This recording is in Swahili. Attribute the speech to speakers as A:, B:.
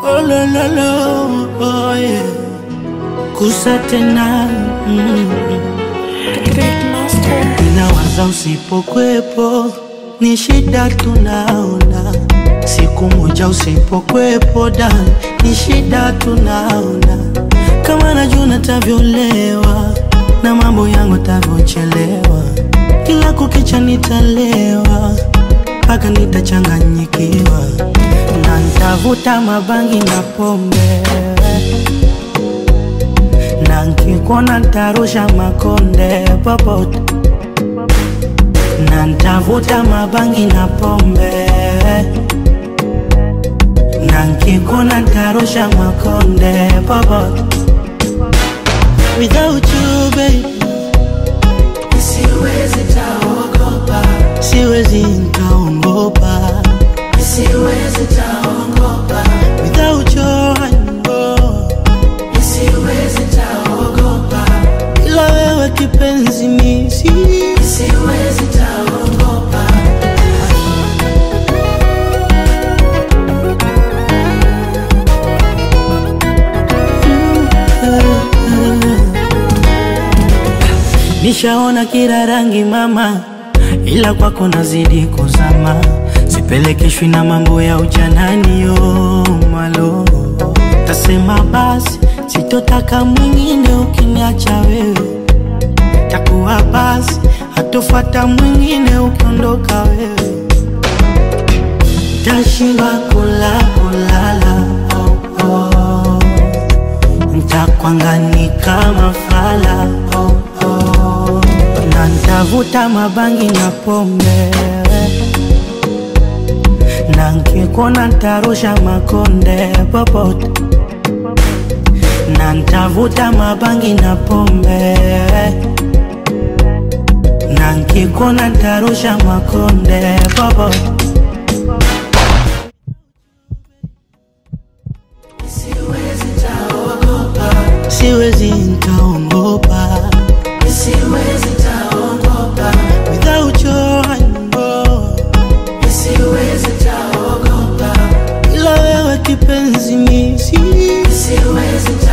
A: Oh, lo, lo, lo, oh, yeah. Kusa tena mm.
B: Great Master.
A: Ninawaza usipokwepo ni shida tunaona, siku moja usipokwepo da ni shida tunaona, kama najua natavyolewa na mambo yangu tavyochelewa, kila kukicha nitalewa mpaka nitachanganyikiwa na ntavuta mabangi na pombe na nkikuona ntarusha makonde popote na ntavuta mabangi na pombe na nkikuona ntarusha makonde popote without you baby
C: Siwezi taogopa,
A: siwezi ntaongopa
C: siwezi taogopa,
A: without your hand, oh.
C: siwezi taogopa,
A: ila wewe kipenzi misi
C: siwezi taogopa.
A: Nishaona kila rangi mama, ila kwako nazidi kuzama, sipelekeshwi na mambo ya ujanani yo malo. Tasema basi sitotaka mwingine ukiniacha wewe, takuwa basi hatofata mwingine ukiondoka wewe, tashindwa kula kulala oh, oh. Ntakwangani kama fala oh, oh. Na ntavuta mabangi na pombe na nkikuona ntarusha makonde popote na ntavuta mabangi na pombe na nkikuona ntarusha makonde popote
C: Siwezi taogopa,
A: siwezi ntaongopa
C: siwezi taogopa,
A: without your hand, oh.
C: siwezi taogopa,
A: ila wewe kipenzi misi
C: siwezi